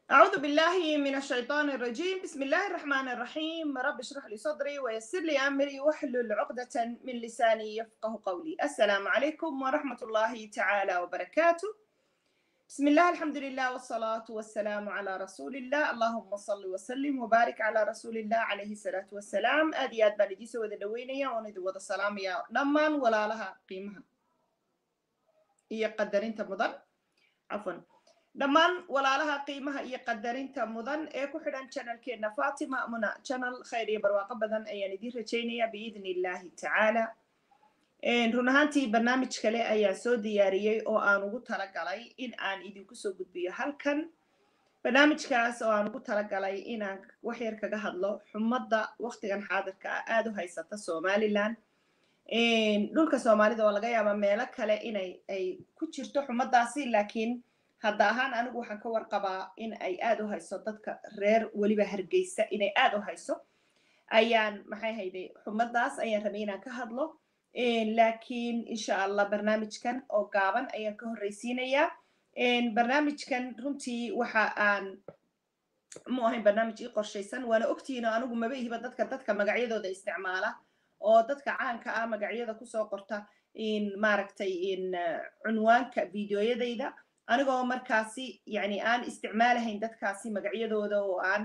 أعوذ بالله من الشيطان الرجيم بسم الله الرحمن الرحيم رب اشرح لي صدري ويسر لي أمري واحلل عقدة من لساني يفقه قولي السلام عليكم ورحمة الله تعالى وبركاته بسم الله الحمد لله والصلاة والسلام على رسول الله اللهم صل وسلم وبارك على رسول الله عليه الصلاة والسلام أدي أد بان إديسو وذا دوينيا وندو وذا سلام يا نمان ولا لها قيمها هي قدرين تمضن عفوا dhammaan walaalaha qiimaha iyo qadarinta mudan ee ku xidhan channelkeena fatima muna channel khayr iyo barwaaqo badan ayaan idiin rajaynaya biidn illahi tacaala run ahaantii barnaamij kale ayaan soo diyaariyey oo aan ugu talagalay in aan idinku soo gudbiyo halkan barnaamijkaas oo aan ugu talagalay inaan waxyar kaga hadlo xumadda waqtigan xaadirka ah aada u haysata somaliland dhulka soomaalida oo laga yaaba meelo kale inay ay ku jirto xumaddaasi laakiin hadda ahaan anigu waxaan ka warqabaa in ay aad u hayso dadka reer weliba hargeysa inay aad u hayso ayaan maxay hayday xumaddaas ayaan rabay inaan ka hadlo laakiin insha allah barnaamijkan oo gaaban ayaan ka horreysiinayaa barnaamijkan runtii waxa aan mu ahayn barnaamij ii qorshaysan waana ogtihiin oo anigu maba ihiba dadka dadka magacyadooda isticmaala oo dadka caanka ah magacyada kusoo qorta maaragtay cunwaanka videoyadayda anigoo markaasi yani aan isticmaalahayn dadkaasi magacyadooda oo aan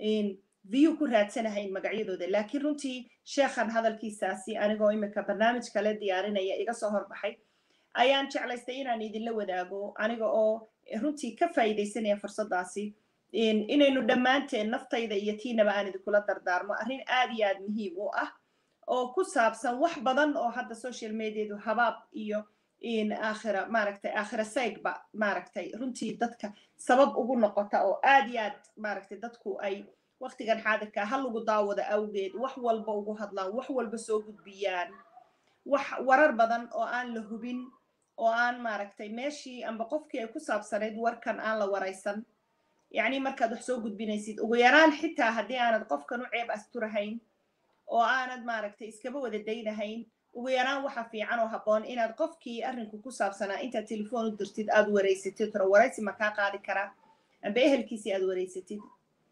view ku raadsanahayn magacyadooda laakiin runtii sheekhan hadalkiisaasi anigoo imika barnaamij kale diyaarinaya iga soo horbaxay ayaan jeclaystay inaan idinla wadaago aniga oo runtii ka faa'iidaysanaya fursaddaasi inaynu dhammaanteen naftayda iyo tiinaba aan idinkula dardaarmo arrin aad iyo aad muhiim u ah oo ku saabsan wax badan oo hadda social mediadu habaab iyo aakhira maaragtay aakhira saygba maaragtay runtii dadka sabab ugu noqota oo aad iyo aad maaragtay dadku ay waqtigan xaadirka ha lagu daawado awgeed wax walba ugu hadlaan wax walba soo gudbiyaan wax warar badan oo aan la hubin oo aan maaragtay meeshii amba qofkii ay ku saabsanayd warkan aan la waraysan yacni markaad wax soo gudbinaysid ugu yaraan xitaa haddii aanad qofkan u ceeb asturahayn oo aanad maaragtay iskaba wada daynahayn ugu yaraan waxa fiican oo habboon inaad qofkii arrinku ku saabsanaa intaad telefoon u dirtid aad wareysatid toro waraysi ma kaa qaadi karaa amba ehelkiisii aad wareysatid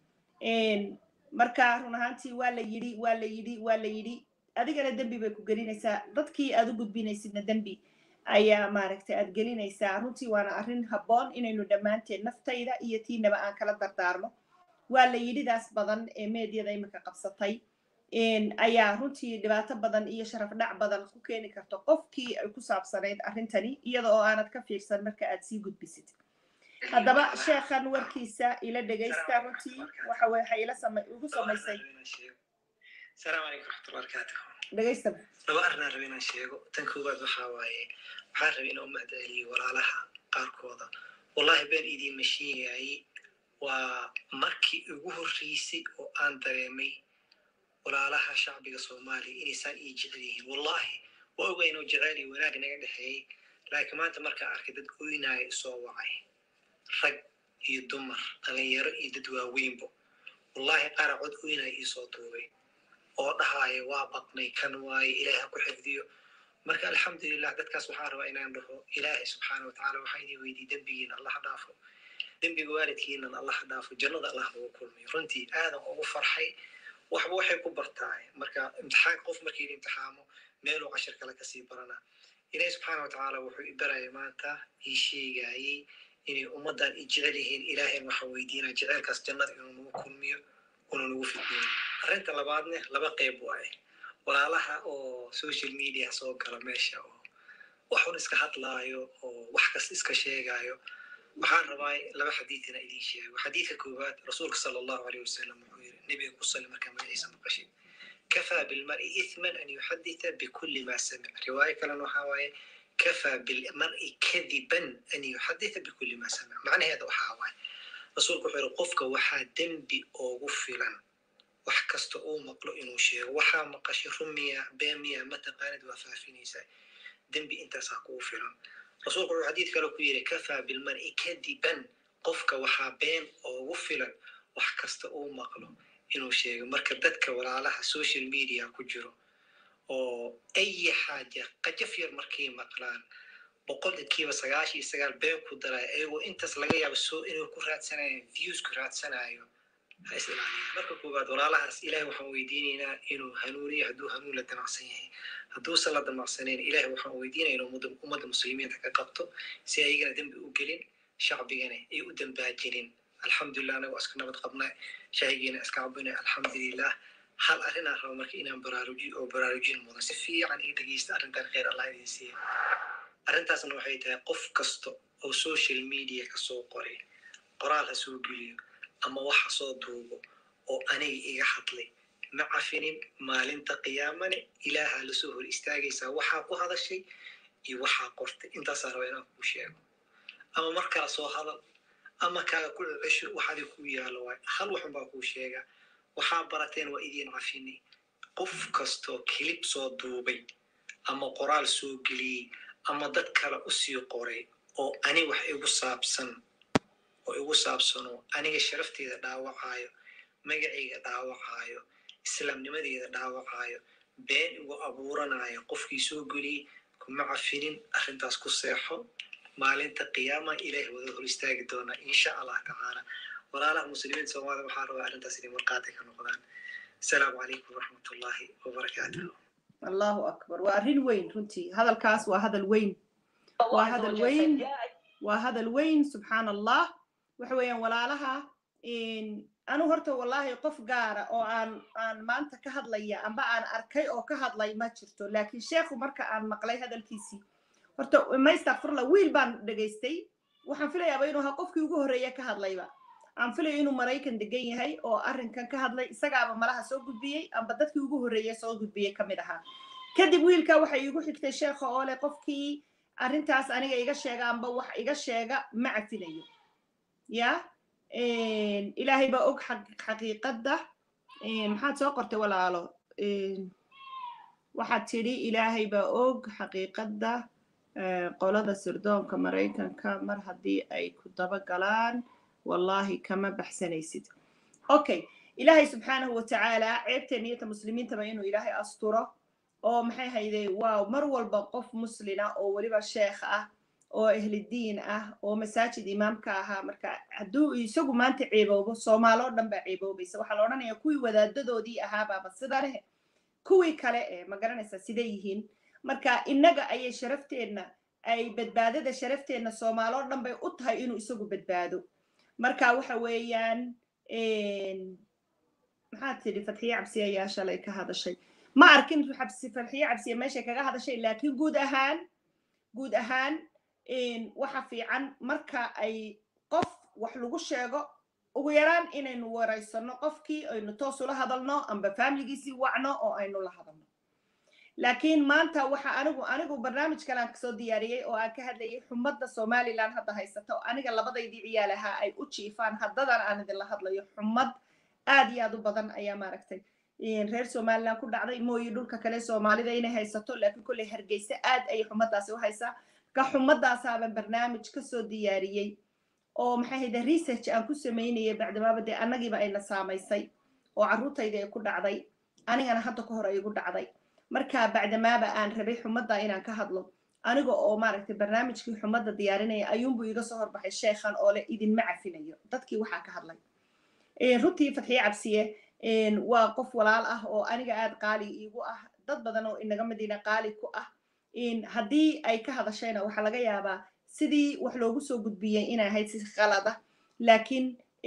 marka run ahaantii waa la yidhi waa la yidhi waa la yidhi adigana dembi bay ku gelinaysaa dadkii aad u gudbinaysidna dembi ayaa maaragtay aad gelinaysaa runtii waana arrin habboon inaynu dhammaanteen naftayda iyo tiinaba aan kala dardaarmo waa la yidhidaas badan ee meedyada imika qabsatay ayaa runtii dhibaato badan iyo sharaf dhac badan ku keeni karto qofkii ay ku saabsanayd arrintani iyada oo aanad ka fiirsan marka aad sii gudbisid haddaba sheekhan warkiisa ila dhegaysta runtii waxa waxay ila sama igu samaysay السلام عليكم ورحمة الله وبركاته dhegaysta laba arrin aan rabay inaan sheego tan koowaad waxaa waaye waxaan rabay inaan u mahadceliyo walaalaha qaarkooda wallahi been idiinma sheegayay waa markii ugu horreysay oo aan dareemay walaalaha shacbiga soomaaliya inaysaan ii jecel yihiin wallahi waa oga inuu jecel iyo wanaag naga dhexeeyey laakiin maanta markaan arkay dad oynaayo isoo wacay rag iyo dumar dhalinyaro iyo dad waaweynbo wallahi qaara cod oynaayo iisoo duubay oo dhahaayo waa baqnay kan waaye ilaahi ha ku xifdiyo marka alxamdulilah dadkaas waxaan rabaa inaan dhaho ilaahay subxaana watacaala waxaa idin weydiye dembigiina allah ha dhaafo dembiga waalidkiinan allah ha dhaafo jannada allah nagu kulmiyo runtii aadan ugu farxay waxba waxay ku bartaay marka imtixaan qof markii la imtixaamo meeluu cashir kale kasii barana ilaahi subxaana watacaala wuxuu i baraya maanta ii sheegayey inay ummaddan i jecel yihiin ilaahayn waxa weydiinaa jecelkaas jannada inuu nagu kulmiyo una nagu fidniyo arrinta labaadne laba qeyb waaye walaalaha oo social media soo gala meesha oo waxun iska hadlaayo oo wax kasta iska sheegaayo waxaan rabaa laba xadiid inaa idiin sheego xadiidka koowaad rasuulka sala allahu aleyh wasalam wuxuu yiri nebiga ku sali markaa magaciisa maqashid kafaa bilmari ithman an yuxaditha bikulli ma samic riwaayo kalena waxaa waaye kafaa bilmari kadiban an yuxaditha bikulli ma samic macnaheeda waxaa waaye rasuulku wuxuu yiri qofka waxaa dembi oogu filan wax kasta uu maqlo inuu sheego waxaa maqashay rumiya beemiya mataqaanid waa faafinaysaa dembi intaasaa kugu filan rasuulku wuxuu xadiid kale ku yidhi kafaa bilmari kadiban qofka waxaa been oogu filan wax kasta uu maqlo inuu sheego marka dadka walaalaha social media ku jiro oo ayi xaaja qajaf yar markay maqlaan boqolkiiba sagaashan iyo sagaal been ku daraya ayagoo intaas laga yaabo soo inuu ku raadsanayo views ku raadsanayo ha is ilaaliya marka koowaad walaalahaas ilahay waxaan weydiinaynaa inuu hanuuniyo hadduu hanuun la damacsan yahay hadduusan la damacsaneyn ilahay waxaan weydiinaya inuu ummadda muslimiinta ka qabto si ayagana dembi u gelin shacbigana ay u dambaajinin alxamdulilah anago iska nabad qabna shaahigiina iska cabina alxamdulilah hal arrinaa raba marka inaan baraarujiyo oo baraarujin mudan si fiican ii dhegeysta arrintan khayr allah idin siiya arrintaasna waxay tahay qof kasta oo social media kasoo qoray qoraal ha soo geliyo ama wax ha soo duubo oo aniga iga hadlay ma cafinin maalinta qiyaamane ilaaha lasoo hor istaagaysaa waxaa ku hadashay iyo waxaa qortay intaasaa raba inaan kuu sheego ama mar kala soo hadal ama kaaga ku cesho waxaadi ku yaalo waay hal waxun baa kuu sheegaa waxaa barateen waa idiin cafinay qof kastoo kilib soo duubay ama qoraal soo geliyey ama dad kale usii qoray oo ani wax igu saabsan oo igu saabsanoo aniga sharafteeda dhaawacaayo magacayga dhaawacaayo islaamnimadeeda dhaawacaayo been igu abuuranayo qofkii soo geliyey kuma cafinin arrintaas ku seexo maalinta qiyaama ilaahi wada hor istaagi doonaa insha allah tacaala walaalaha muslimiinta soomaalida waxaa rabaa arrintaas inay marqaati ka noqdaan asalaamu calaykum waraxmatullaahi wabarakaatuh allahu akbar waa arrin weyn runtii hadalkaas waa hadal weyn waa hadal weyn waa hadal weyn subxaan allah waxa weeyaan walaalaha anu horta wallahi qof gaara oo aan aan maanta ka hadlaya amba aan arkay oo ka hadlay ma jirto laakiin sheekhu marka aan maqlay hadalkiisii horta maystakfirla wiil baan dhegaystay waxaan filayaaba inuu ahaa qofkii ugu horreeya ka hadlayba aan filayo inuu maraykan degan yahay oo arrinkan ka hadlay isagaaba malaha soo gudbiyey amba dadkii ugu horreeya soo gudbiyey ka mid ahaa kadib wiilka waxay igu xigtay sheekha oo leh qofkii arrintaas aniga iga sheega amba wax iga sheega ma cafinayo ya ilaahay baa og xaqiiqadda maxaad soo qortay walaalo waxaad tidhi ilaahay baa og xaqiiqadda qolada sirdoonka maraykanka mar haddii ay ku daba galaan wallahi kama baxsanaysid okay ilaahay subxaanahu watacaala ceebteen niyata muslimiintaba inuu ilaahay asturo oo maxay hayday waaw mar walba qof muslina oo weliba sheekh ah oo ahlidiin ah oo masaajid imaamka ahaa marka hadduu isagu maanta ceeboobo soomaaloo dhan baa ceeboobaysa waxaa la odhanaya kuwii wadaadadoodii ahaabaaba sidaneh kuwii kale ee ma garanaysaa siday yihiin marka innaga ayay sharafteenna ay badbaadada sharafteenna soomaaloo dhan bay u tahay inuu isagu badbaado marka waxa weeyaan maxaad tidhi fatxiye cabsi ayaa shalay ka hadashay ma arkin xabsi farxiye cabsiye meeshay kaga hadashay laakiin guud ahaan guud ahaan waxa fiican marka ay qof wax lagu sheego ugu yaraan inaynu waraysano qofkii aynu toos ula hadalno amba faamiligiisii wacno oo aynu la hadalno laakiin maanta waxa anigu anigu barnaamij kale aan kasoo diyaariyey oo aan ka hadlayay xumadda somaliland hadda haysata oo aniga labadaydii ciyaal ahaa ay u jiifaan haddadan aan idinla hadlayo xumad aad iyo aad u badan ayaa maaragtay reer somaliland ku dhacday mooyi dhulka kale soomaalida inay haysato laakiin kolley hargeysa aad ayay xumaddaasi u haysaa ka xumaddaasaaban barnaamij kasoo diyaariyey oo maxay hayda research aan ku samaynayay bacdimaaba dee annagiiba ayna saamaysay oo carruurtayda ay ku dhacday anigana hadda ka hor ay igu dhacday marka bacdamaaba aan rabay xumadda inaan ka hadlo aniga oo maaragtay barnaamijkii xumadda diyaarinaya ayuunbuu iga soo horbaxay sheekhan oo leh idinma cafinayo dadkii waxaa ka hadlay runtii fatxiye cabsiye waa qof walaal ah oo aniga aad qaali iigu ah dad badan oo inaga madiina qaali ku ah haddii ay ka hadashayna waxaa laga yaabaa sidii wax loogu soo gudbiyey inay ahayd si khalada laakiin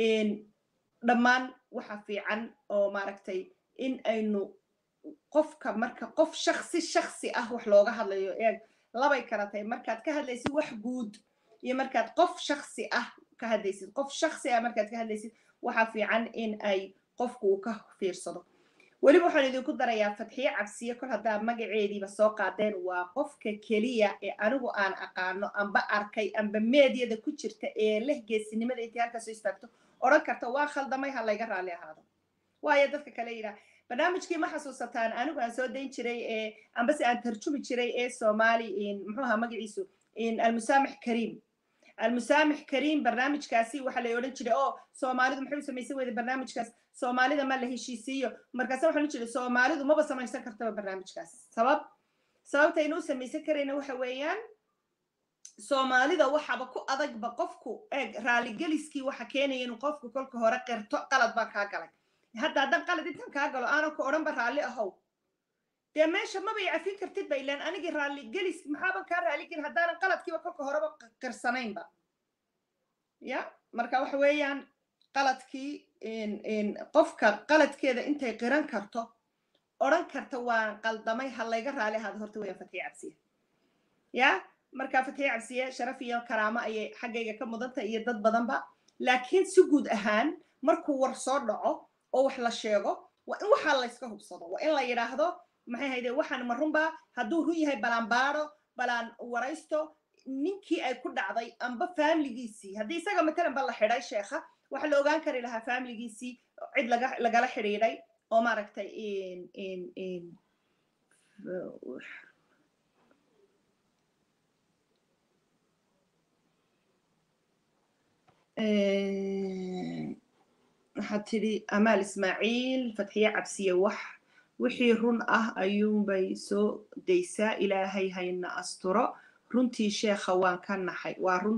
dhammaan waxa fiican oo maaragtay in aynu qofka marka qof shaksi shaksi ah wax looga hadlayo eeg labay kala tahay markaad ka hadlaysid wax guud iyo markaad qof shaksi ah ka hadlaysid qof shaksi ah markaad ka hadlaysid waxa fiican in ay qofku uu ka fiirsado weliba waxaan idinku darayaa fatxiye cabsiye kol haddaa magaceediiba soo qaadeen waa qofka keliya ee anigu aan aqaano amba arkay amba meedyada ku jirta ee leh geesinimada intii halkaasoo istaagto odhan karta waa khaldamay ha layga raalli ahaado waayo dadka kale yidhaha barnaamijkii ma xasuusataan anigu aan soo dayn jiray ee ambase aan tarjumi jiray ee soomaali muxuu ahaa magaciisu almusaamix kariim almusaamix kariim barnaamijkaasi waxaa la odhan jiray oo soomaalidu maxay u samaysan weyda barnaamijkaas soomaalida ma la heshiisiiyo markaase waxaan jiray soomaalidu maba samaysan kartaba barnaamijkaas sabab sababta aynu u samaysan karayna waxa weeyaan soomaalida waxaba ku adagba qofku eeg raaligeliskii waxa keenaya inuu qofku kolka hore qirto qalad baa kaa galay hadda haddaan qalad intan kaa galo aanan ku odhanba raalli ahow dee meesha mabay cafin kartid ba ilaan anigii raaligelis maxaaban kaa raaligelin haddaanan qaladkiiba kolka horeba qirsanaynba ya marka waxa weeyaan qaladkii qofka qaladkeeda intay qiran karto odhan karta waan qaldamay ha layga raali ahaada horta weeyaan fatiya cabsiya ya marka fatiya cabsiye sharaf iyo karaamo ayay xaggayga ka mudantay iyo dad badanba laakiin si guud ahaan markuu war soo dhaco oo wax la sheego waa in waxaa layska hubsado waa in la yidhaahdo maxay hayde waxaan ma runba hadduu run yahay balaan baaro balaan waraysto ninkii ay ku dhacday amba faamiligiisii haddii isaga matalan ba la xidhay sheekha waxaa la ogaan kari lahaa faamiligiisii cid laga lagala xidhiidhay oo maaragtay waxaad tidhi amaal ismaaciil fatxiye cabsiye wax wixii run ah ayuunbay soo daysaa ilaahay hayna asturo runtii sheekha waan ka naxay waa run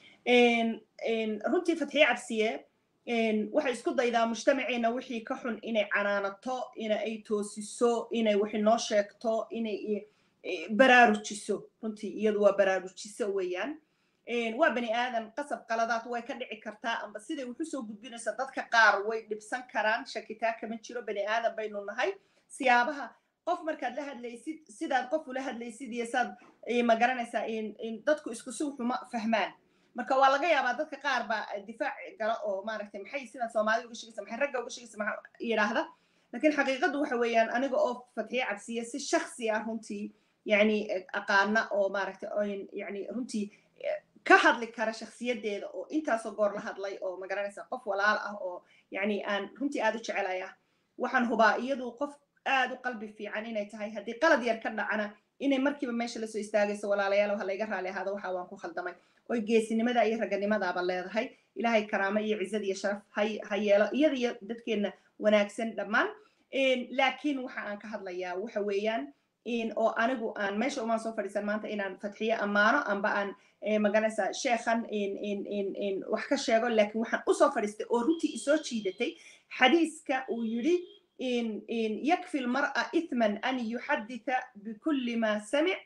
runtii fatxiye cabsiye waxay isku daydaa mujtamaceena wixii ka xun inay canaanato ina ay toosiso inay wixii noo sheegto inay baraarujiso runtii iyadu waa baraarujiso weeyaan waa bani aadan qasab qaladaad way ka dhici kartaa amba siday wuxu soo gudbinaysa dadka qaar way dhibsan karaan shakitaa kama jiro bani aadan baynu nahay siyaabaha qof markaad la hadlaysid sidaad qof ula hadlaysid iyo saad ma garanaysaa dadku isku si wuxuma fahmaan marka waa laga yaabaa dadka qaar baa difaac gala oo maaragtay maxay sidan soomaalida uga shegaysa maxay ragga uga shegaysa maxaa yidhaahda laakiin xaqiiqadu waxa weeyaan aniga oo fatxiye cabsiya si shaksi ah runtii yani aqaana oo maaragtay yani runtii ka hadli kara shakhsiyadeeda oo intaasoo goor la hadlay oo ma garanaysa qof walaal ah oo yani aan runtii aad u jecelaya waxaan hubaa iyadu qof aad u qalbi fiican inay tahay haddii qalad yar ka dhacana inay markiiba meesha lasoo istaagayso walaalayaal ha layga raali ahaado waxa waan ku khaldamay oy geesinimada iyo raganimadaaba leedahay ilaahay karaamo iyo cizad iyo sharaf ha yeelo iyada iyo dadkeenna wanaagsan dhammaan laakiin waxa aan ka hadlayaa waxa weeyaan oo anigu aan meesha umaan soo fadhiisan maanta inaan fatxiye ammaano amba aan maganaysa sheekhan wax ka sheego laakiin waxaan usoo fadhiistay oo runtii isoo jiidatay xadiiska uu yidhi يكفي المرأة إثما أن يحدث بكل ما سمع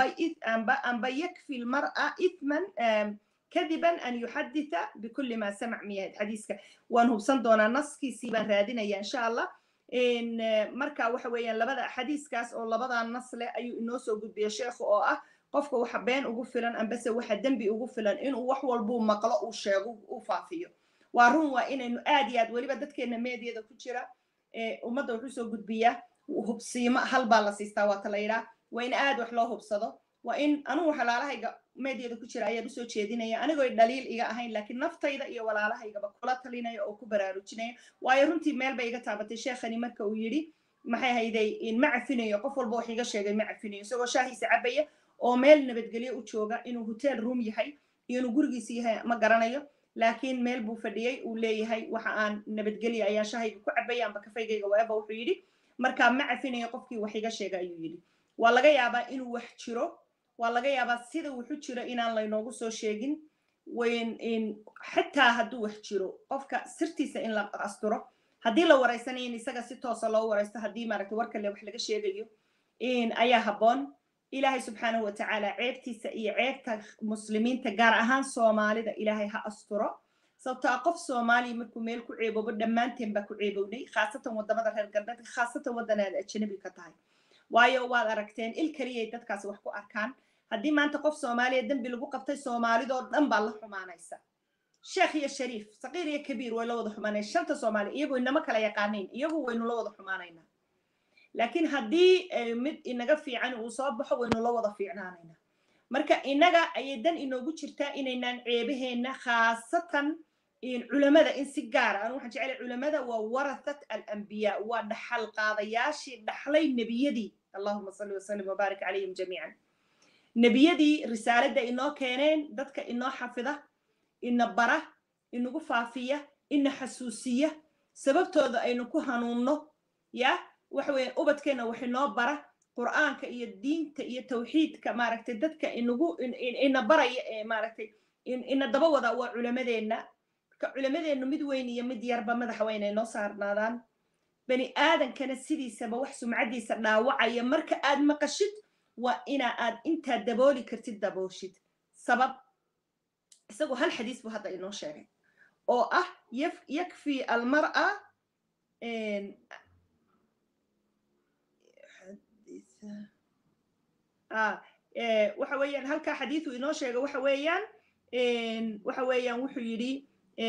أم يكفي المرأة إثما كذبا أن يحدث بكل ما سمع مياه حديثك وأنه بصندونا نسكي سيبان رادنا إن شاء الله إن مركا وحويا لبدا حديث كاس أو لبدا النص له أي نوسو قد بيا شيخ أو أه qofka waxa been ugu filan ambase waxa dembi ugu filan inuu wax walbuu maqlo uu sheego uu faafiyo waa run waa inaynu aad iyo aad weliba dadkeena meediyada ku jira ummadda wuxuu soo gudbiyaa hubsiimo hal baa la siistaa waata la yidhaa waa in aad wax loo hubsado waa in anugu walaalahayga meediyada ku jira ayaan usoo jeedinaya anigoo dhaliil iga ahayn laakiin naftayda iyo walaalahaygaba kula talinaya oo ku baraarujinaya waayo runtii meel bay iga taabatay sheekhani marka uu yidhi maxay hayday ma cafinayo qof walba wax iga sheegay ma cafinayo isagoo shaahiisa cabaya oo meel nabadgelyo u jooga inuu hotel room yahay iyo inuu gurigiisa yahay ma garanayo laakiin meel buu fadhiyey uu leeyahay waxa aan nabadgelya ayaan shahayga ku cabaya amba kafaygayga waaba wuxuu yidhi markaa ma cafinayo qofkii wax iga sheega ayuu yidhi waa laga yaabaa inuu wax jiro waa laga yaabaa sida wuxu jiro inaan laynoogu soo sheegin xataa hadduu wax jiro qofka sirtiisa in la asturo haddii la waraysanayo in isaga si toosa loo waraysto haddii maaragtay war kale wax laga sheegayo ayaa habboon ilaahay subxaanahu watacaala ceebtiisa iyo ceebta muslimiinta gaar ahaan soomaalida ilaahay ha asturo sababto a qof soomaaliya markuu meel ku ceeboobo dhammaanteen baa ku ceebownay khaasatan waddamada reer galbeedka khaasatan waddanaada ajanabi ka tahay waayo waad aragteen il keliyay dadkaas wax ku arkaan haddii maanta qof soomaaliya dembi lagu qabtay soomaalidoo dhan baa la xumaanaysa sheekh iyo shariif saqiir iyo kabiir way la wada xumaanaysa shanta soomaaliya iyagu inama kala yaqaanayn iyagu waynu la wada xumaanaynaa laakiin haddii mid inaga fiican uu soo baxo waynu la wada fiicnaanaynaa marka inaga ayay dan inoogu jirtaa inaynaan ceebaheenna khaasatan culamada in si gaara anu waxaan jeclay culamada waa warathat alambiyaa waa dhaxal qaadayaashii dhaxlay nebiyadii allahuma salli wasallim wabaarik calayhim jamiican nebiyadii risaaladda inoo keeneen dadka inoo xafida ina bara inagu faafiya ina xasuusiya sababtooda aynu ku hanuunno ya waxa weeye ubadkeenna wax inoo bara qur'aanka iyo diinta iyo tawxiidka maaragtay dadka inagu ina baraya ee maaragtay ina daba wada waa culamadeenna marka culamadeennu mid weyn iyo mid yarba madaxa waa inay noo saarnaadaan bani aadankana sidiisaba wax sumcaddiisa dhaawacaya marka aad maqashid waa ina aad intaa dabooli kartid dabooshid sabab isagoo hal xadiis buu hadda inoo sheegay oo ah yakfi almar'a waxa weeyaan halkaa xadiisu inoo sheega waxa weeyaan waxa weeyaan wuxuu yidhi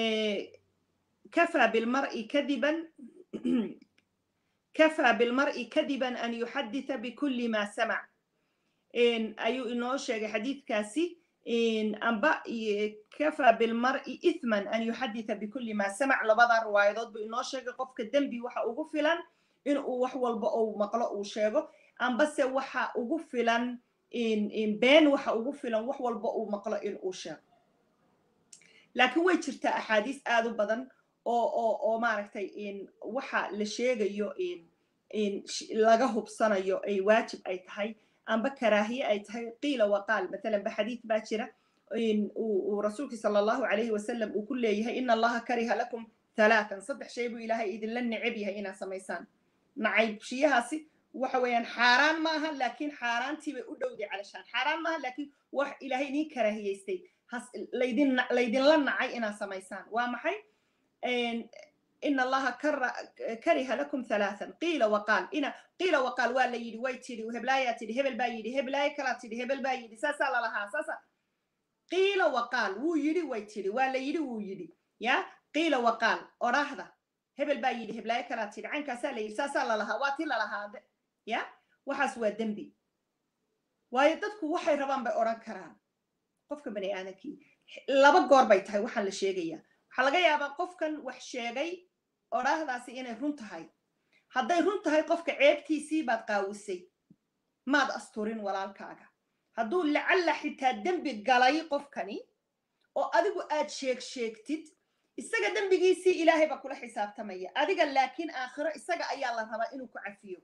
kafaa bilmar'i kadiban kafaa bilmar'i kadiban an yuxadditha bikulli ma samac ayuu inoo sheegay xadiidkaasi amba kafaa bilmar'i ithman an yuxadditha bikulli ma samac labada riwaayadood buu inoo sheegay qofka dembi waxa ugu filan inuu wax walba uu maqlo uu sheego ambase waxa ugu filan been waxa ugu filan wax walba uu maqlo in uu sheego laakiin way jirtaa axaadiis aad u badan oo oo oo maaragtay waxa la sheegayo laga hubsanayo ay waajib ay tahay amba karaahiye ay tahay qiila waqaal matalan ba xadiid baa jira uu rasuulkii sala allahu calayhi wasalam uu ku leeyahay ina allaha kariha lakum halaatan saddex shay buu ilaahay idinla neceb yahay inaad samaysaan nacaybshiyahaasi waxa weeyaan xaaraan maaha laakiin xaaraantii bay u dhowday calashaan xaaraan maaha laakiin wax ilaahay idiin karaahiyeystay laydin laydinla nacay inaad samaysaan waa maxay ina allaha kariha lakum halaathan qiila waqaal ina qiila waqaal waa la yidhi way tidhi heblaayaa tidhi hebel baa yidhi heblaayo kalaa tidhi hebel baa yidhi saasaa lalahaa saasa qiila waqaal wuu yidhi way tidhi waa la yidhi wuu yidhi ya qiila waqaal odhaahda hebel baa yidhi heblaayo kalaa tidhi caynkaasaa la yidhi saasaa lalahaa waa ti lalahaa ya waxaas waa dembi waayo dadku waxay rabaan bay odhan karaan qofka bani aadamkii laba goor bay tahay waxaan la sheegayaa waxaa laga yaabaa qofkan wax sheegay odhaahdaasi inay run tahay hadday run tahay qofka ceebtiisii baad qaawisay maad asturin walaalkaaga hadduu lacalla xitaa dembi galay qofkani oo adigu aad sheeg sheegtid isaga dembigiisii ilaahay baa kula xisaabtamaya adiga laakiin aakhiro isaga ayaa la rabaa inuu ku cafiyo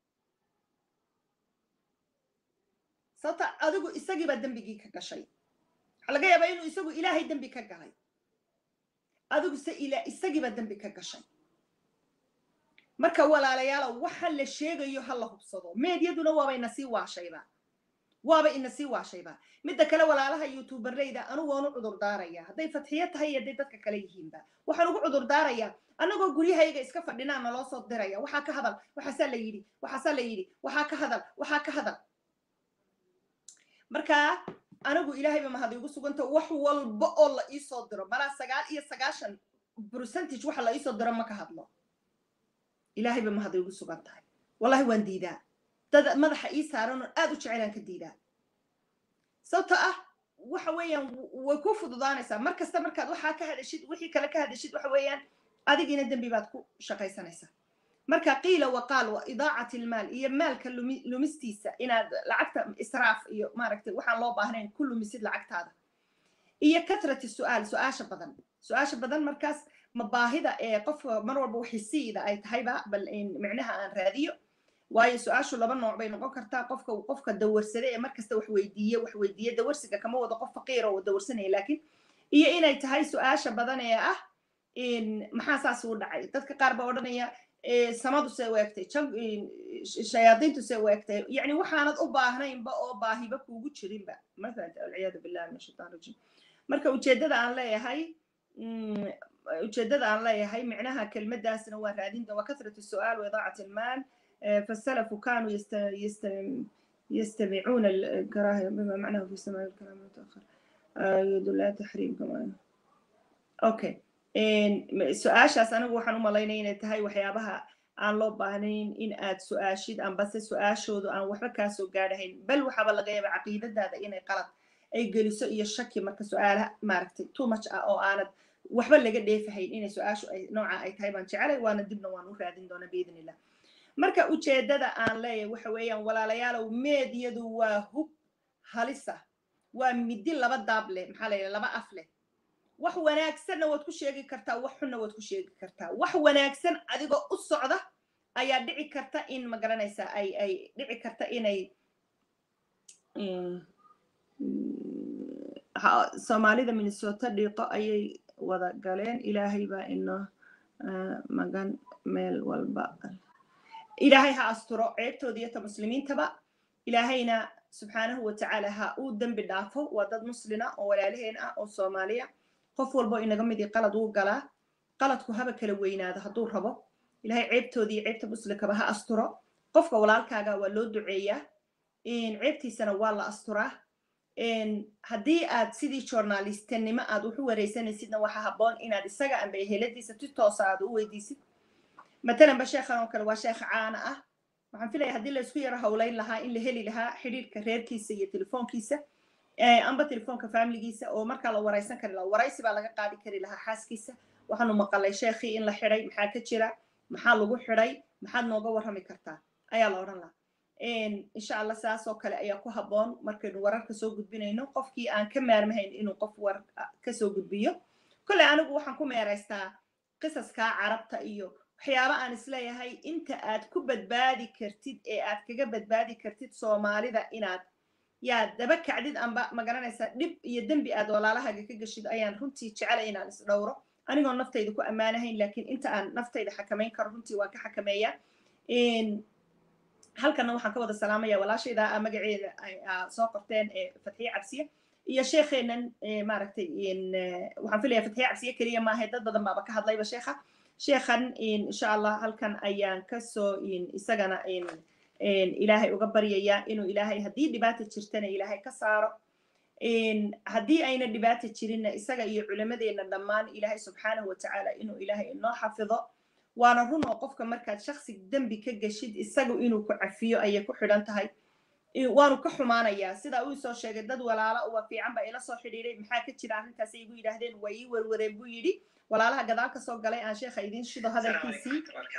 sababta adigu isagiibaa dembigii ka gashay waxaa laga yaabaa inuu isagu ilaahay dembi ka galay adigu se isagiibaa dembi ka gashay marka walaalayaalow waxa la sheegayo ha la hubsado meedyaduna waaba ina sii waashayba waaba ina sii waashayba midda kale walaalaha youtuberleyda anigoonu cudur daaraya hadday fatxiyo tahay iyo hadday dadka kale yihiinba waxaan ugu cudur daarayaa annagoo guryahayga iska fadhinaa naloo soo diraya waxaa ka hadal waxaasaa la yidhi waxaasaa la yidhi waxaa ka hadal waxaa ka hadal marka anigu ilaahayba mahad iigu suganta wax walba oo la iisoo diro malaa sagaal iyo sagaashan percentage waxa la iisoo diro ma ka hadlo ilaahayba mahad iigu sugan tahay wallahi waan diidaa dad madaxa ii saaran oon aad u jecelaan ka diidaa sababto ah waxa weeyaan way ku fududaanaysaa mar kasta markaad waxaa ka hadashid wixii kale ka hadashid waxa weeyaan adigiina dembi baad ku shaqaysanaysaa marka qiila waqaal wa idaacat ilmaal iyo maalka lumistiisa inaad lacagta israaf iyo maaragtay waxaan loo baahnayn ku lumisid lacagtaada iyo katrati su'aal su-aasha badan su-aasha badan markaas ma baahida ee qofka mar walba waxisiida ay tahayba bal micnaha aan raadiyo waayo su-aashu laba nooc bay noqon kartaa qofka qofka dawarsade ee markasta wax weydiiye wax weydiiye dawarsiga kama wado qof faqiira oo dawarsanaya laakiin iyo inay tahay su-aasha badan ee ah maxaa saas u dhacay dadka qaar baa odhanaya samadu see u egtay shayaadiintu see u egtay yani waxaanad u baahnaynba oo baahiba kuugu jirinba mafahanta walciyaadu billahi min ashaitan rajim marka ujeeddada aan leeyahay ujeeddada aan leeyahay micnaha kelmadaasna waa raadinta waa kasratu su'aal wa idaacat ilmaal فالسلف كانوا يست... يست... يستمعون الكراهية بما معناه في سماع الكلام المتأخر يدل على تحريم كمان أوكي su-aashaas anigu waxaan u malaynaya inay tahay waxyaabaha aan loo baahnayn in aad su-aashid ambase su-aashoodu aan waxba kaa soo gaadhahayn bal waxaaba laga yaaba caqiidadaada inay qalad ay geliso iyo shaki marka su-aalaha maaragtay too much ah oo aanad waxba laga dheefahayn inay su-aashu ay nooca ay tahay baan jecelay waana dibna waan u raadin doonaa biidn illah marka ujeeddada aan leeyahay waxa weeyaan walaalayaalow meedyadu waa hub halisa waa midi laba daab leh maxaa la yidhaha laba af leh wax wanaagsanna waad ku sheegi kartaa wax xunna waad ku sheegi kartaa wax wanaagsan adigoo u socda ayaa dhici karta in ma garanaysa ay ay dhici karta inay soomaalida minnesota dhiiqo ayay wada galeen ilaahay baa inoo magan meel walba ilaahay ha asturo ceebtooda iyo ta muslimiintaba ilaahayna subxaanahu watacaala ha uu dembi dhaafo waa dad muslina oo walaalaheen ah oo soomaaliya qof walbo inaga midii qalad uu galaa qaladku haba kala weynaado hadduu rabo ilahay ceebtooda iyo ceebta muslimkaba ha asturo qofka walaalkaaga waa loo duceeyaa ceebtiisana waa la asturaa haddii aad sidii journalistnimo aad wax u wareysanaysidna waxaa habboon inaad isaga amba eheladiisa si toosa aad u weydiisid matalan ba sheekhan oo kale waa sheekh caana ah waxaan filaya haddii laysku yaro howlayn lahaa in la heli lahaa xidhiirka reerkiisa iyo telefoonkiisa amba telefoonka familigiisa oo markaa la wareysan kari lahaa waraysi baa laga qaadi kari lahaa xaaskiisa waxaanu maqalay sheekhii in la xidhay maxaa ka jira maxaa lagu xidhay maxaad nooga warrami kartaa ayaa la odhan lahaa insha allah saas oo kale ayaa ku habboon markaynu wararka soo gudbinayno qofkii aan ka maarmahayn inuu qof war kasoo gudbiyo kolley anigu waxaan ku meeraystaa qisaskaa carabta iyo waxyaaba aan isleeyahay inta aad ku badbaadi kartid ee aad kaga badbaadi kartid soomaalida inaad yaa daba kacdid amba magaranaysaa dhib iyo dembi aad walaalahaga ka geshid ayaan runtii jecelay inaan is dhowro anigoo naftayda ku ammaanahayn laakiin inta aan naftayda xakamayn karo runtii waan ka xakameeyaa halkana waxaan ka wada salaamaya walaashayda a magaceeda soo qorteen fatxiye cabsiye iyo sheekheenan maaragtay waxaan filaya fatxiye cabsiye keliya maahay dad badan baaba ka hadlayba sheekha sheekhan insha allah halkan ayaan kasoo isagana ilaahay uga baryaya inuu ilaahay haddii dhibaata jirtana ilaahay ka saaro haddii ayna dhibaata jirinna isaga iyo culimadeenna dhammaan ilaahay subxaanahu watacaala inuu ilaahay inoo xafido waana run oo qofka markaad shaksi dembi ka geshid isagu inuu ku cafiyo ayay ku xidhan tahay waanu ka xumaanayaa sidaa uu soo sheegay dad walaala uwa fiican baa ila soo xidhiiray maxaa ka jira arrintaas ay igu yidhaahdeen waa ii werwereen buu yidhi walaalaha gadaal ka soo galay aan sheekha idiin shido hadalkiisii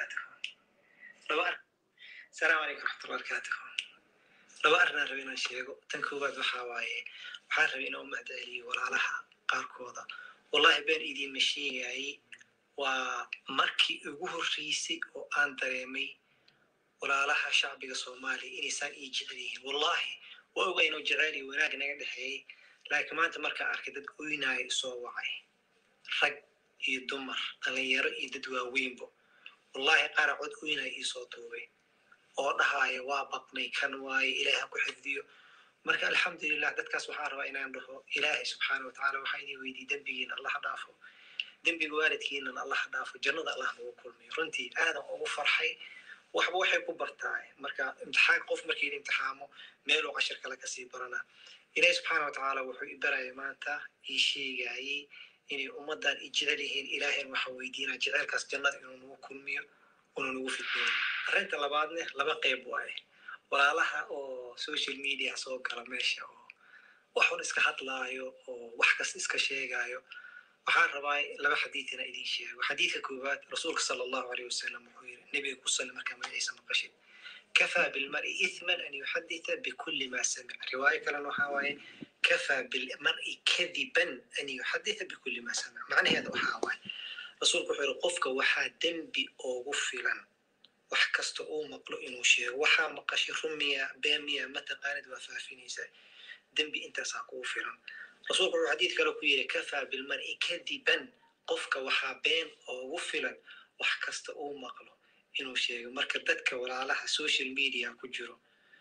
السلام عليكم ورحمة الله وبركاته laba arrinaan raba inaan sheego tan koowaad waxaa waaye waxaan rabay inaan u mahdaeliyo walaalaha qaarkooda wallahi been idiinma sheegayay waa markii ugu horreysay oo aan dareemay walaalaha shacbiga soomaaliya inaysaan ii jecel yihiin wallahi waa oga inuu jecel iyo wanaag naga dhexeeyey laakiin maanta markaan arkay dad oynaaya soo wacay rag iyo dumar dhalinyaro iyo dad waaweynbo wallahi qaara cod oynaya iisoo duubay oo dhahaya waa baqnay kan waaye ilaahi ha ku xifdiyo marka alxamdulilah dadkaas waxaan rabaa inaan dhaho ilaahay subxaana watacaala waxaa idin weydiye dembigiina allah dhaafo dembiga waalidkiinan allah dhaafo jannada allah nagu kulmiyo runtii aadan ugu farxay waxba waxay ku bartaa marka imtixaan qof markii la imtixaamo meeluu cashir kale kasii baranaa ilaahi subxaana watacaala wuxuu i baraya maanta ii sheegayey inay ummaddan i jecel yihiin ilaahayn waxaa weydiinaa jecelkaas jannada inuu nagu kulmiyo una nagu fidneeyo arrinta labaadne laba qeyb waaye walaalaha oo social media soo gala meesha oo waxun iska hadlaayo oo wax kasta iska sheegaayo waxaan rabaa laba xadiidina idin sheego xadiidka koowaad rasuulka sala allahu aleyh wasalam wuxuu yiri nebiga ku salli markaa magaciisa maqashid kafaa bilmari ithman an yuxaditha bikulli ma samic riwaayo kalena waxaa waaye kafaa bilmari kadiban an yuxaditha bikulli ma samic macnaheeda waxaa waaye rasuulku wuxuu yiri qofka waxaa dembi oogu filan wax kasta uu maqlo inuu sheego waxaa maqashay rumiya beemiya mataqaanid waa faafinaysaa dembi intaasaa kugu filan rasuulku wuxuu xadiid kale ku yiri kafaa bilmari kadiban qofka waxaa been oogu filan wax kasta uu maqlo inuu sheego marka dadka walaalaha social media ku jiro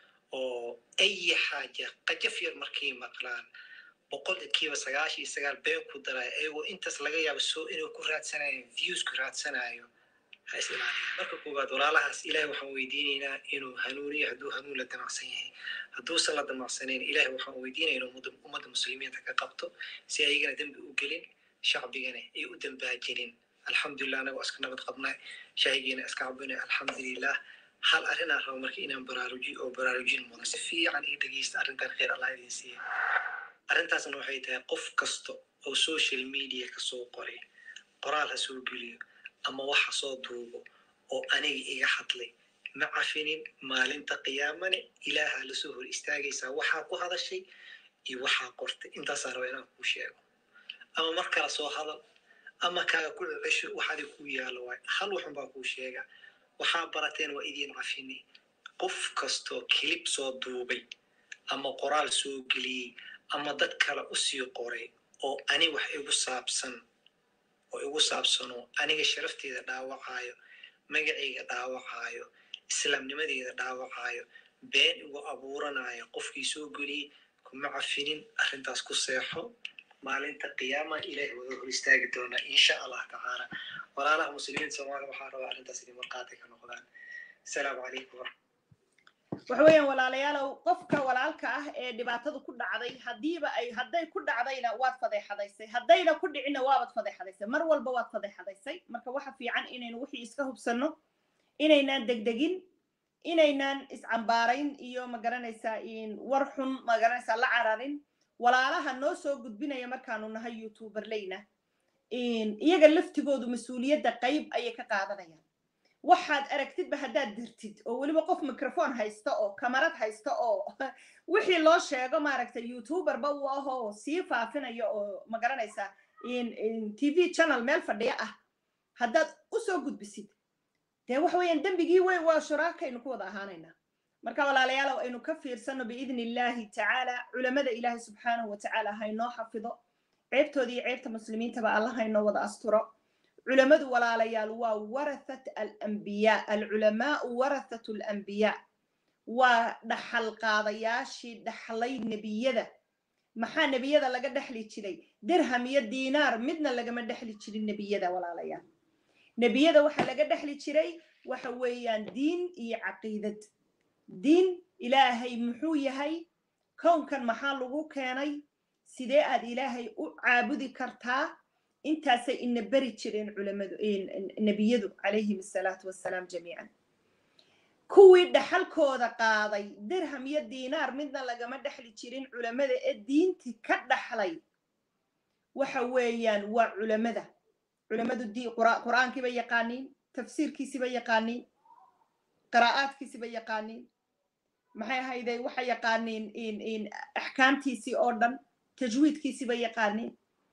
oo ayi xaaja qajaf yar markay maqlaan boqolkiiba sagaashan iyo sagaal been ku daraayo ayagoo intaas laga yaabo soo inuu ku raadsanayo views ku raadsanayo ha is ilaaliya marka koowaad walaalahaas ilahay waxaan weydiinaynaa inuu hanuuniyo hadduu hanuun la damacsan yahay hadduusan la damacsanayn ilahay waxaan weydiinaya inuu ummadda muslimiinta ka qabto si ayagana dembi u gelin shacbigana ay u dambaajinin alxamdulilah anaga iska nabad qabnay shaahigiina iska cabinay alxamdulilah hal arrinaan rabo marka inaan baraarujiyo oo baraarujin mudan si fiican ii dhegeysta arrintan khayr allah idin siiya arrintaasna waxay tahay qof kasta oo social media kasoo qoray qoraal ha soo geliyo ama waxa soo duubo oo aniga iga hadlay ma cafinin maalinta qiyaamane ilaaha lasoo hor istaagaysaa waxaa ku hadashay iyo waxaa qortay intaasaa raba inaan kuu sheego ama mar kale soo hadal ama kaaga ku cesho wax adig kuu yaalo waay hal waxun baa kuu sheega waxaa barateen waa idiin cafini qof kastoo kilib soo duubay ama qoraal soo geliyey ama dad kale usii qoray oo ani wax igu saabsan oo igu saabsanoo aniga sharafteeda dhaawacaayo magacayga dhaawacaayo islaamnimadeeda dhaawacaayo been igu abuuranayo qofkii soo geliyey kuma cafinin arrintaas ku seexo maalinta qiyaama ilaahi wada hor istaagi doonaa insha allah tacaala walaalaha muslimiinta soomaaliya waxaa rabaa arrintaas inay marqaati ka noqdaan asalaamu calaykum waxa weeyaan walaalayaalow qofka walaalka ah ee dhibaatadu ku dhacday haddiiba ay hadday ku dhacdayna waad fadeexadaysay haddayna ku dhicinna waabad fadeexadaysay mar walba waad fadeexadaysay marka waxa fiican inaynu wixii iska hubsanno inaynaan degdegin inaynaan iscambaarayn iyo magaranaysaa war xun magaranaysaa la cararin walaalaha noo soo gudbinaya markaanu nahay youtuberleyna iyaga laftigoodu mas-uuliyadda qayb ayay ka qaadanayaan waxaad aragtidba haddaad dirtid oo weliba qof microphone haysta oo kamarad haysta oo wixii loo sheego maaragtay youtuberba uu ahoo sii faafinayo oo magaranaysaa t v channel meel fadhiya ah haddaad usoo gudbisid dee waxa weeyaan dembigii wey waa shuraakaynu ku wada ahaanaynaa marka walaalayaalow aynu ka fiirsano biidni illaahi tacaala culamada ilaahi subxaanahu wa tacaala haynoo xafido ceebtooda iyo ceebta muslimiintaba alla haynoo wada asturo culamadu walaalayaal waa warathat alambiyaa alculamaau warathat alambiyaa waa dhaxal qaadayaashii dhaxlay nebiyada maxaa nebiyada laga dhexli jiray dirham iyo diinaar midna lagama dhexli jirin nebiyada walaalayaal nebiyada waxaa laga dhexli jiray waxa weeyaan diin iyo caqiidad diin ilaahay muxuu yahay kownkan maxaa lagu keenay sidee aad ilaahay u caabudi kartaa intaasay ina beri jireen culamadu nebiyadu calayhim asalaatu wassalaam jamiican kuwii dhaxalkooda qaaday dirham iyo diinaar midna lagama dhexli jirin culamada ee diinti ka dhaxlay waxa weeyaan waa culamada culamadu qur'aankiiba yaqaaniin tafsiirkiisiba yaqaaniin qiraa'aadkiisiba yaqaaniin maxay ahayday waxa yaqaaniin axkaamtiisii oo dhan tajwiidkiisiba yaqaaniin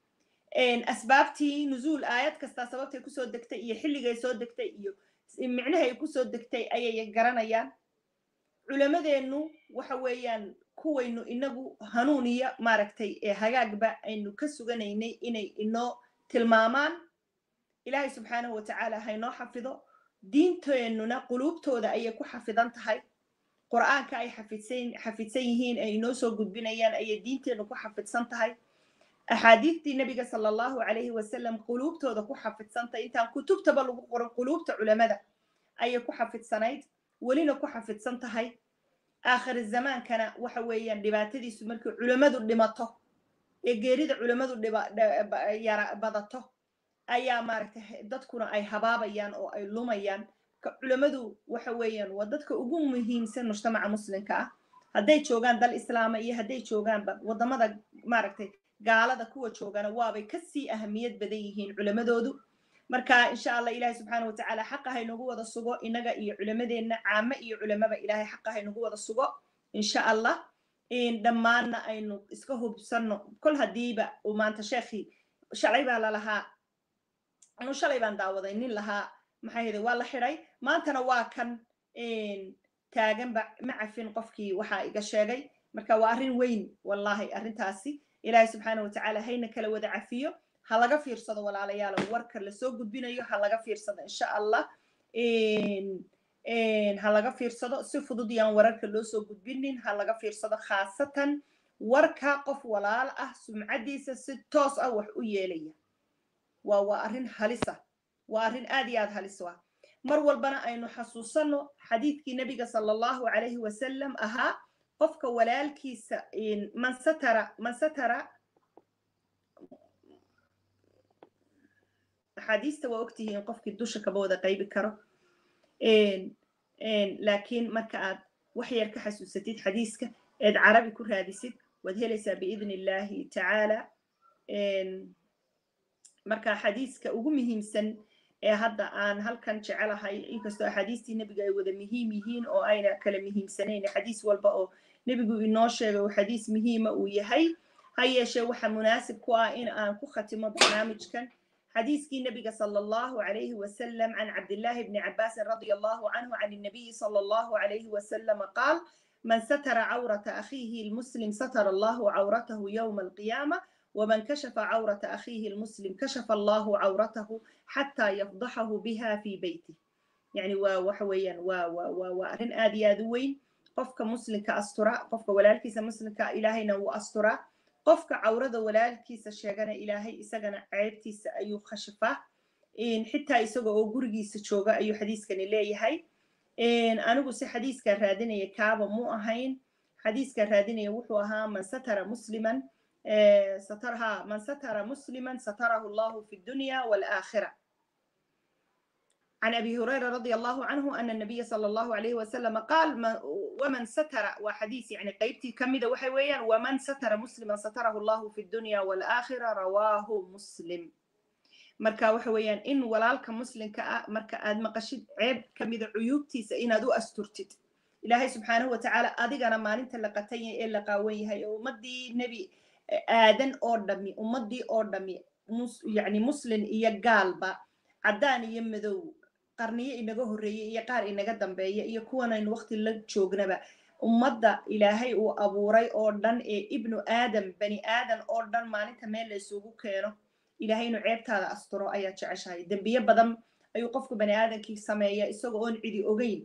asbaabtii nuzuul aayad kastaa sababtay kusoo degtay iyo xilligay soo degtay iyo micnahay kusoo degtay ayay garanayaan culamadeennu waxa weeyaan kuwaynu inagu hanuuniya maaragtay ee hagaagba aynu ka suganaynay inay inoo tilmaamaan ilaahay subxaanahu wa tacaala haynoo xafido diinteennuna quluubtooda ayay ku xafidan tahay qur'aanka ay xafidsan xafidsan yihiin ay inoo soo gudbinayaan ayay diinteennu ku xafidsan tahay axaadiistii nebiga sala allahu calayhi wasalam quluubtooda ku xafidsantahay intaan kutubtaba lagu qoran quluubta culamada ayay ku xafidsanayd welina ku xafidsan tahay aakhir zamaankana waxa weeyaan dhibaatadiisu markii culamadu dhimato ee geerida culamadu yara badato ayaa maaragtay dadkuna ay habaabayaan oo ay lumayaan culamadu waxa weeyaan waa dadka ugu muhiimsan mujtamaca muslimka ah hadday joogaan dal islaama iyo hadday joogaanba waddamada maaragtay gaalada kuwa joogana waabay kasii ahamiyad badan yihiin culamadoodu marka insha allah ilahi subxaana wa tacaala xaqa haynagu wada sugo inaga iyo culamadeenna caame iyo culamaba ilahay xaqa haynagu wada sugo insha allah dhammaanna aynu iska hubsanno kol haddiiba uu maanta sheekhii shalay baa lalahaa anu shalay baan daawaday nin lahaa maxay hede waa la xidhay maantana waa kan taaganba ma cafin qofkii waxaa iga sheegay marka waa arrin weyn wallahi arrintaasi ilaahay subxaana wa tacaala hayna kala wada cafiyo ha laga fiirsado walaalayaalo warka lasoo gudbinayo ha laga fiirsado insha allah ha laga fiirsado si fudud yaan wararka loo soo gudbinin ha laga fiirsado khaasatan warka qof walaal ah sumcaddiisa si toos ah wax u yeelaya waa waa arrin halisa waa arrin aad iyo aad halis ah mar walbana aynu xasuusanno xadiidkii nebiga sala allahu calayhi wasalam ahaa qofka walaalkiisa man satara man satara axaadiista waa ogtihiin qofkii dusha kaba wada qaybi karo laakiin marka aad wax yar ka xasuusatid xadiiska eed carabi ku raadisid waad helaysaa biidni illaahi tacaala marka xadiiska ugu muhiimsan ee hadda aan halkan jecelahay inkastoo axaadiistii nebiga ay wada muhiim yihiin oo ayna kala muhiimsanayn xadiis walba oo nebigu inoo sheegay oo xadiis muhiima uu yahay ha yeeshee waxa munaasib ku ah in aan ku khatimo barnaamijkan حديث النبي صلى الله عليه وسلم عن عبد الله بن عباس رضي الله عنه عن النبي صلى الله عليه وسلم قال من ستر عورة أخيه المسلم ستر الله عورته يوم القيامة ومن كشف عورة أخيه المسلم كشف الله عورته حتى يفضحه بها في بيته يعني وحويا وأرن آدي آدوين قفك مسلم كأسترا قفك ولالكيس مسلم كإلهينا وأسترا qofka cawrada walaalkiisa sheegana ilaahay isagana ceebtiisa ayuu khashifaa xitaa isaga oo gurigiisa jooga ayuu xadiiskani leeyahay anigu si xadiiskan raadinaya kaaba mu ahayn xadiiskan raadinaya wuxuu ahaa man satara musliman satarha man satara musliman satarahu allahu fi dunya walaakhira عن أبي هريرة رضي الله عنه أن النبي صلى الله عليه وسلم قال ومن ستر وحديث يعني قيبتي كمدة وحويا ومن ستر مسلما ستره الله في الدنيا والآخرة رواه مسلم marka waxa weeyaan in walaalka muslimka ah marka aad maqashid ceeb ka mida cuyuubtiisa inaad u asturtid ilaahay subxaanahu watacaala adigana maalinta la qatan yahay ee la qaawan yahay oo ummaddii nebi aadan oo dhami ummaddii oo dhami yani muslin iyo gaalba caddaan iyo madow qarniyo inaga horreeyey iyo qaar inaga dambeeya iyo kuwanaynu waqti la joognaba ummadda ilaahay uu abuuray oo dhan ee ibnu aadam bani aadan oo dhan maalinta meel la isugu keeno ilaahay inuu ceebtaada asturo ayaa jeceshahay dembiye badan ayuu qofku bani aadankii sameeya isagoo oon cidi ogeyn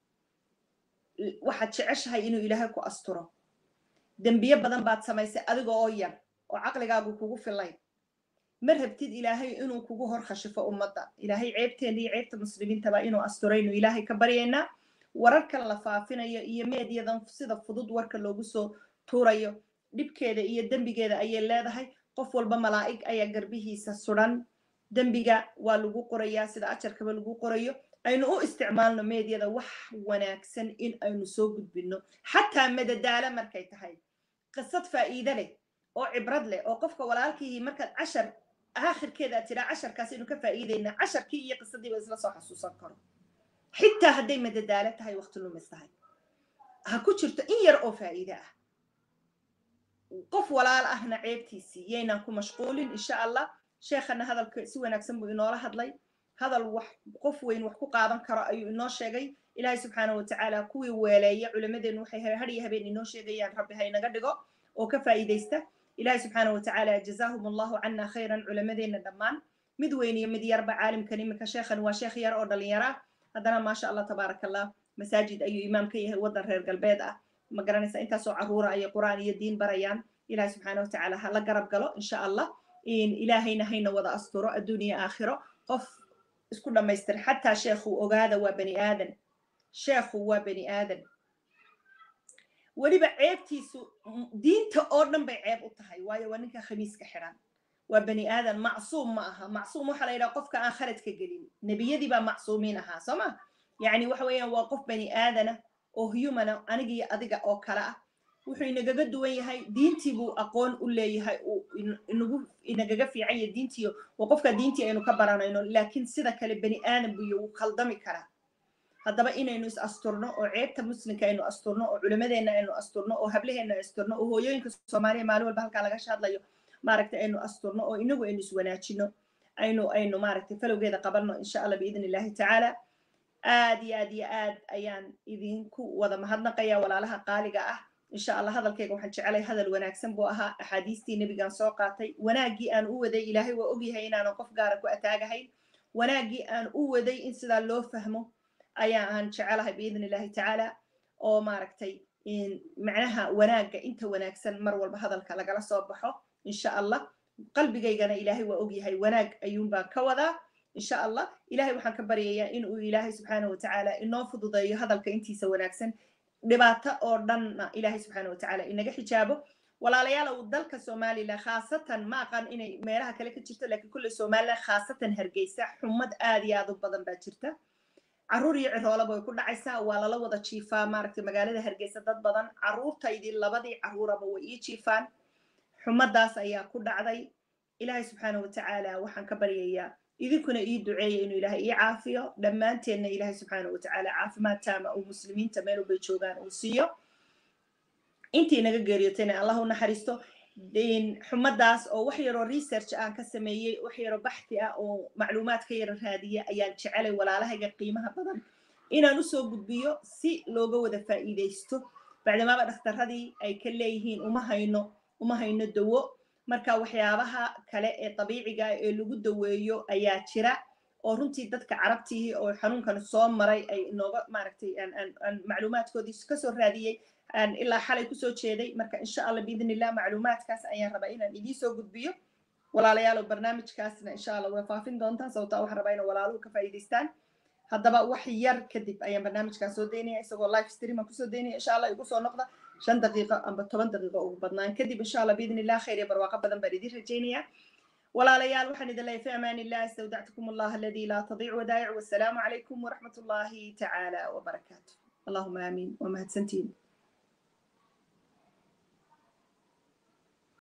waxaad jeceshahay inuu ilaahay ku asturo dembiye badan baad samaysay adiga oo yar oo caqligaagu kugu filayn ma rabtid ilaahay inuu kugu hor khashifo ummadda ilaahay ceebteena iyo ceebta muslimiintaba inuu asturaynu ilaahay ka baryaynaa wararkan la faafinayo iyo meedyadan sida fudud warka loogu soo tuurayo dhibkeeda iyo dembigeeda ayay leedahay qof walba malaa'ig ayaa garbihiisa sudan dembiga waa lagu qorayaa sida ajarkaba lagu qorayo aynu u isticmaalno meedyada wax wanaagsan in aynu soo gudbinno xataa madadaalo markay tahay qisad faa'iide leh oo cibrad leh oo qofka walaalkii markaad cashar aakhirkeeda aad tiraa casharkaas aynu ka faa'iidaynaa casharkii iyo qisadiiba isla soo xasuusan karo xitaa hadday madadaalo tahay waqti lumis tahay ha ku jirto in yar oo faa'iide ah qof walaal ahna ceebtiisii yaynaan ku mashquulin insha allah sheekhana hadalka si wanaagsan buu inoola hadlay hadal wax qof weyn wax ku qaadan karo ayuu inoo sheegay ilaahay subxaanahu watacaala kuwii weeleeya culimmadeennu waxay hadhiyo habeen inoo sheegayaan rabbi ha inaga dhigo oo ka faa'iidaysta ilaahay subxaanahu watacaala jazaahum allahu cana khayran culimmadeenna dhammaan mid weyn iyo mid yarba caalimkan iminka sheekhan waa sheekh yar oo dhalinyaro ah haddana maasha allah tabaaraka allah masaajid ayuu imaam ka yahay waddan reer galbeed ah ma garanaysa intaasoo carruura ayay qur'aan iyo diin barayaan ilahay subxaana watacaala ha la garab galo insha allah ilaahayna hayna wada asturo adduuniya aakhiro qof isku dhammaystir xataa sheekhu ogaada waa bani aadan sheekhu waa bani aadan weliba ceebtiisu diinta oo dhan bay ceeb u tahay waayo waa ninka khamiiska xidhan waa bani aadan macsuum ma aha macsuum waxaa la yidhaha qofka aan khaladka gelin nebiyadii baa macsuumiin ahaa soo ma yacni waxa weeyaan waa qof bani aadana oo humana anigiyo adiga oo kale ah wuxuu inagaga duwan yahay diintii buu aqoon u leeyahay uu inagu inagaga fiican yahay diintiyo waa qofka diintii aynu ka baranayno laakiin sida kale bani aadan buyo wuu khaldami karaa haddaba inaynu is asturno oo ceebta muslimka aynu asturno oo culimadeenna aynu asturno oo hablaheenna asturno oo hooyooyinka soomaaliya maalin walba halkaa laga hadlayo maaragtay aynu asturno oo inagu aynu iswanaajino aynu aynu maaragtay falowgeeda qabanno insha allah biidn illahi tacaala aad iyo aad iyo aad ayaan idinku wada mahadnaqaya walaalaha qaaliga ah insha allah hadalkayga waxaan jecelay hadal wanaagsan buu ahaa axaadiistii nebigaan soo qaatay wanaaggii aan u waday ilaahay waa ogyahay inaanan qof gaara ku ataagahayn wanaaggii aan u waday in sidaa loo fahmo ayaa aan jecelahay biidn illahi tacaala oo maaragtay macnaha wanaagga inta wanaagsan mar walba hadalka lagala soo baxo insha allah qalbigaygana ilaahay waa ogyahay wanaag ayuun baan ka wadaa insha allah ilahay waxaan ka baryayaa inuu ilaahay subxaanahu watacaala inoo fududeeyo hadalka intiisa wanaagsan dhibaato oo dhanna ilaahay subxaana watacaala inaga xijaabo walaalayaal dalka somalilan khaasatan ma aqaan inay meelaha kale ka jirto laakiin kulle somalilan khaasatan hargeysa xumad aad iyo aad u badan baa jirta carruur iyo ciroolaba way ku dhacaysaa waa lala wada jiifaa maaragtay magaalada hargeysa dad badan carruurtaydii labadii carruuraba way ii jiifaan xumadaas ayaa ku dhacday ilaahay subxaana watacaala waxaan ka baryayaa idinkuna ii duceeya inuu ilaahay ii caafiyo dhammaanteenna ilaahay subxaana watacaala caafimaad taama uu muslimiinta meel walbay joogaan uu siiyo intii naga geeriyotayna allah u naxariisto xumadaas oo wax yaroo research aan ka sameeyey wax yaroo baxthi ah oo macluumaad ka yaro raadiya ayaan jecelay walaalahayga qiimaha badan inaan usoo gudbiyo si looga wada faa'iidaysto bacdamaaba dhakhtaradii ay ka leeyihiin uma hayno uma hayno dawo marka waxyaabaha kale ee dabiiciga ee lagu daweeyo ayaa jira oo runtii dadka carabtihi oo xanuunkan soo maray ay inooga maaragtay aan macluumaadkoodii kasoo raadiyey ilaa xalay kusoo jeeday marka insha allah biidn illah macluumaadkaas ayaan rabaa inaan idiin soo gudbiyo walaalayaal oo barnaamijkaasna insha allah way faafin doontaan sababtaa waxaan rabaa inay walaaluhu ka faa'iidaystaan haddaba wax yar kadib ayaan barnaamijkaas soo daynaya isagoo live stream aan kusoo daynaya insha allah igu soo noqda shan daqiiqo amba toban daqiiqo ugu badnaan kadib insha allah biidn illah khayr iyo barwaaqo badan baan idiin rajaynaya walaalayaal waxaan idin leeyahay fi amaan illah istawdactukum allah aladi laa tadiic wadaa'ic wassalaamu calaykum waraxmat ullahi tacaala wabarakaatu allahuma aamiin waa mahadsantiin